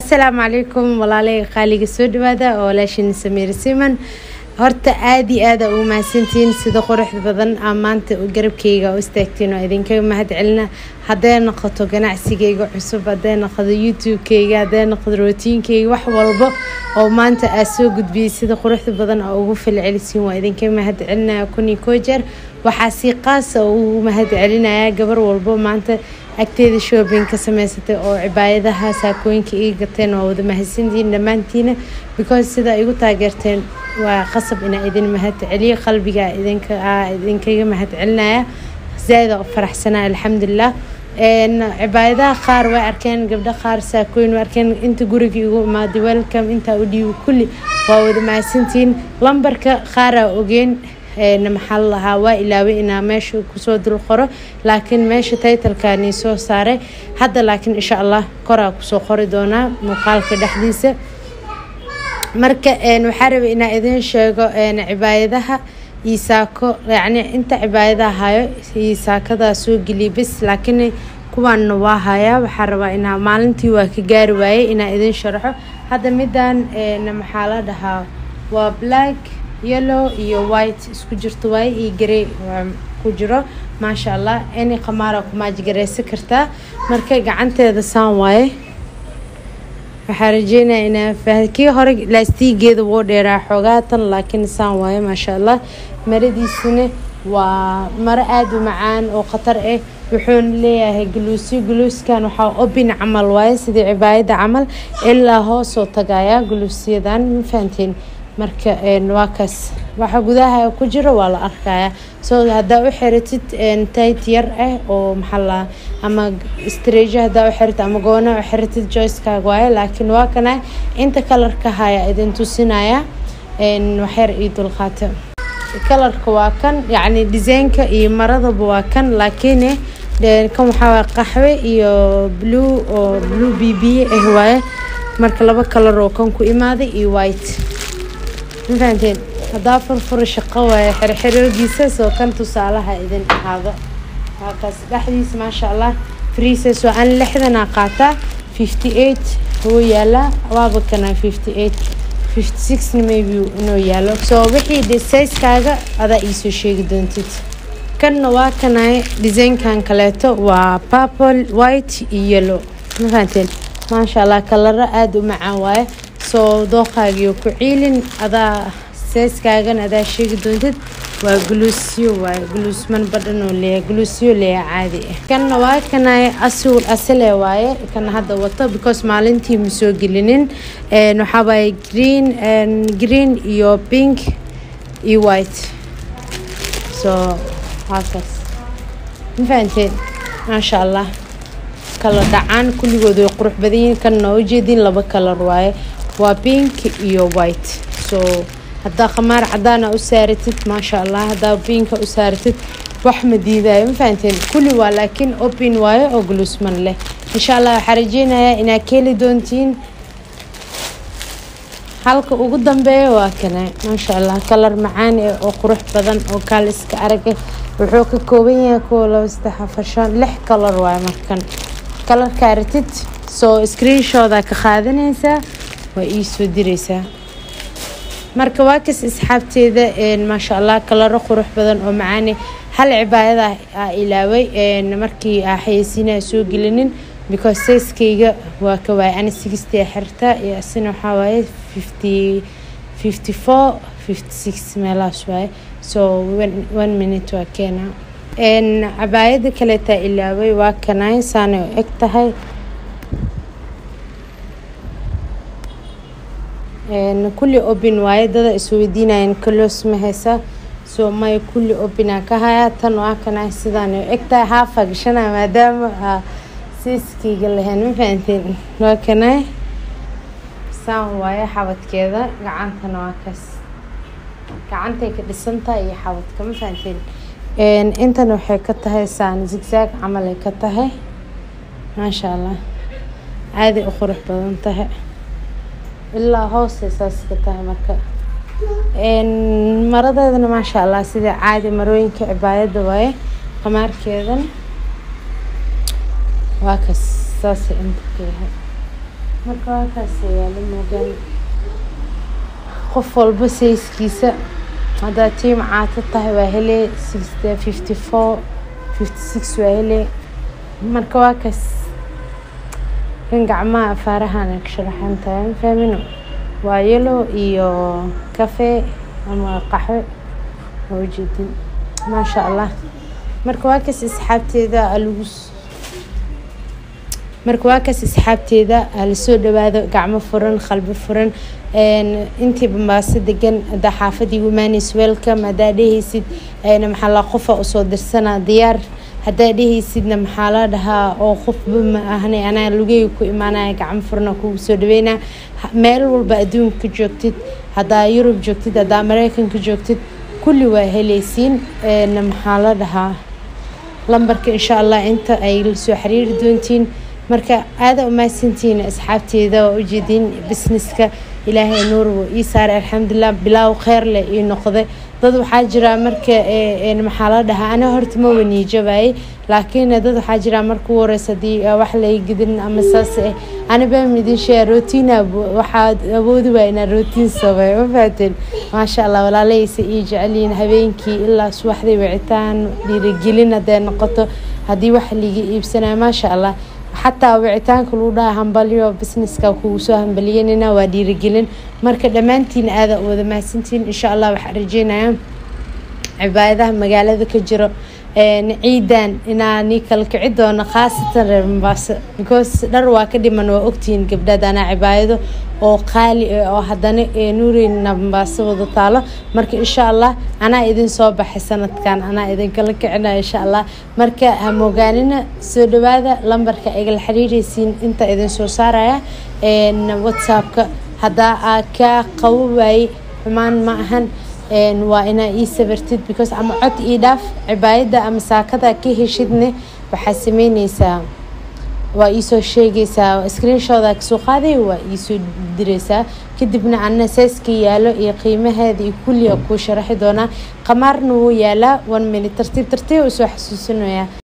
asalaamu calaykum walaalay qaaliga soo dhawaada oo walaashin samiir siman horta aada iyo aada ugu mahadsantihiin sida quruxda badan aa maanta garabkeyga u istaagtiin oo idinkaga mahad celina hadday noqoto ganacsigeyga cusub hadday noqoto youtube-keyga hadday noqoto rootiinkeyga wax walbo oo maanta aa soo gudbiyey sida quruxda badan oo ugu falcelisiin waa idinkaga mahad celinaya kun iyo koo jeer waxaa si qaasa ugu mahad celinaya gabar walbo maanta agteeda shoobin ka sameysatay oo cibaayadaha saakooyinka iga gateen waa wada mahadsantihiin dhammaantiina because sida igu taageerteen waa qasab inaa idin mahad celiyo qalbiga idinka idinkaga mahad celinaya zaaida faraxsanaa alxamdulilah cibaayadaha qaar way arkeen gabdho qaar saakooyin way arkeen inta guriga igu imaaday welcome intaa u dhiibo kulli waa wada mahadsantihiin lambarka qaaraa ogeen maxaa lahaa waa ilaaway inaa meesha kusoo dul qoro laakiin meesha taytalkanii soo saaray hadda laakiin insha allah koraa kusoo qori doonaa muuqaalka dhexdiisa marka waxaa rabay inaa idiin sheego cibaayadaha iyo saako yacni inta cibaayadaha hayo iyo saakadaa soo geliya bis laakiin kuwaanna waa hayaa waxaa rabaa inaa maalintii waa ka gaari waayey inaa idiin sharaxo hadda midaan maxaa la dhahaa waa black yellow iyo white isku jirto waaye iyo garey ku jiro maasha allah any qamaara kumaajgareysan kartaa marka gacanteeda saan waaye waxaa rajeynaya inaa fah kii hore laastiigeeda woo dheeraa xoogaa tan laakiin saan waaye maasha allah maradiisana waa maro aada u macaan oo khatar ah wuxuuna leeyahay guluusyo guluuskan waxaa obin camal waaye sidii cibaayada camal ilaa hoosoo tagaya guluusyadan ma fahanteen marka waa kaas waxa gudaha ku jiro waa la arkaya so haddaa u xiratid tit yar ah oo maxaa ama strejo haddaa u xiratid ama goona u xiratid joycekaaga waaye laakiin waa kana inta kalarka haya idin tusinaya waxyar io dulqaata kalarka waa kan yacni desaynka iyo maradaba waa kan laakiin kan waxaa qaxwe iyo blue oo blue b b ah waaye marka laba kalar oo kan ku imaaday iyo white ma fahanteen haddaa furfura shaqo waaye xirxiroogiisa soo kan tusaalaha idin ahaado waakaas dhexdiisa maasha allah freeses waa an lixdanaa qaataa fifty eight wuu yaalaa waaba kana fifty eight fifty sixna maybe inuu yaalo soo wixii de sayskaaga adaa iisoo sheegi doontid kanna waa kanay desaynkan kaleeto waa purple white iyo yellow ma fahanteen maasha allah kalaro aada u macaan waaye soo dooqaagiyo ku ciilin adaa seeskaagan adaa sheegi doontid waa guluusyo waaye guluusman badhan oo leeya guluusyo leeya caadi ah kanna waa kanay asul asale waaye kana hadda wato because maalintii ma soo gelinin waxaa waaye green green iyo pink iyo white so waakaas ma fahanteen maasha allah kala dhacaan kulligood way qurux badan yihiin kanna oo ujeedin laba kalar waaye waa pink iyo white so haddaa khamaar cadaana u saaratid maasha allah haddaa pinka u saaratid wax ma diidaayo ma fahanteen kulli waa laakiin open waayo oo guluusman leh insha allah waxaa rajeynayaa inaad ka heli doontiin halka ugu dambeeya waa kana maasha allah kalar macaan eh oo qurux badan oo kaal iska araga wuxuu ka kooban yahay kuwa laba saddex afar shan lix kalar waayo markan kalarkaa ratid soo screenshooda ka qaadanaysaa waa ii soo direysaa marka waa kas asxaabteeda maasha allah kalaro qurux badan oo macaani hal cibaayada aa ilaaway markii aa xayeysiinaa soo gelinin because sayskayga waa ka waaye ani sixty xirta iyo asina waxaa waaye fifty fifty four fifty six meelahaas waaye so one minute waa keenaa cabaayada kaleetaa ilaaway waa kanay saanay u eg tahay kulli obin waaye dada isweydiinayan kalos ma haysa soo maya kulli obinaa ka hayaa tan waa kana sidaana eg tahay haafa gashanaa maadaama aa siiskayga lahayn ma fahanteen waa kana saan waaye xabadkeeda gacantana waa kaas gacantay ka dhisantahay iyo xabadka ma fahanteen intan waxay ka tahay saan zigzaag camal ay ka tahay maasha allah caadi u qurux badan tahay ilaa hoose saas ka tahay marka maradeedana maasha allah sida caadi marooyinka cibaayadda waaye qamaarkeedan waa kas saasay inta ka yahay marka halkaas yaalo moogaan qof walba sayskiisa haddaa tiim caato tahay waa hele fifty four fifty six waa hele marka waa kaas kan gacmaha afaarahan ka sharaxan tahay fahmino waa yelo iyo kafee ama qaxwe waa ujeedin maasha allah marka waa kaas asxaabteeda lagu marka waa kaas asxaabteeda lasoo dhawaado gacmo furan qalbi furan intii bambaaso degan hadaa xaafadii womaanis welcome hadaa dhehaysid maxaa la qofa usoo dirsana diyaar hadaa dhehaysidna maxaa la dhahaa oo qofba ma ahna anaa lugeyga ku imaanaya gacmo furana kugu soo dhaweynaa meel walba adduunka joogtid hadaa yurub joogtid hadaa mareykanka joogtid kulli waa helaysiin maxaa la dhahaa lambarka insha allah inta ay lasoo xiriiri doontiin marka aada umahadsantihiin asxaabteeda waa ujeedin businesska ilaahay nuurwo ii saaray alxamdulilah bilaaw kheyr leh ii noqday dad waxaa jira marka maxaa la dhahaa ana horta ma waniijabayay laakiin dad waxaa jira marka u horeysa hadii wax lay gidin ama saas eh anaba midin shee rootina waxaad awoodi waa inaa rootiin samey ma fahateen maasha allah walaalahaysa ii jecelyihiin habeenkii ilaa subaxdii wicitaan dhiirigelin hadday noqoto haddii wax liga iibsanayo maasha allah xataa wicitaanka lagu dhaha hambalyo businesska kugu soo hambaliyanina waa dhiirigelin marka dhammaantiin aada wada mahadsantiin insha allah waxaa rajeynaya cibaadadaha magaalada ka jiro ciidan inaa nii kala kici doono khaasatan reer mombaaso because dhar waa ka dhiman waa ogtihiin gabdhaad anaa cibaadado oo qaali oo haddana nuureyna mombaaso wada taalo marka insha allah anaa idin soo baxay sanadkan anaa idinkala kicina insha allah marka hamoogaanina soo dhawaada lambarka igala xiriireysiin inta idin soo saaraya whatsappka haddaa aa kaa qabo waaye xumaan ma ahan waa inaa ii sabartid because ama cod ii dhaaf cibaayadda ama saakada ka heshidne waxaa sameyneysaa waa iisoo sheegaysaa screenshooda kasoo qaaday waa iisoo direysaa kadibna ana seeska yaalo iyo qiimaheeda iyo kulliga kuu sharaxi doonaa qamaarna wuu yaalaa one minute tartiib tartiib usoo xasuusinayaa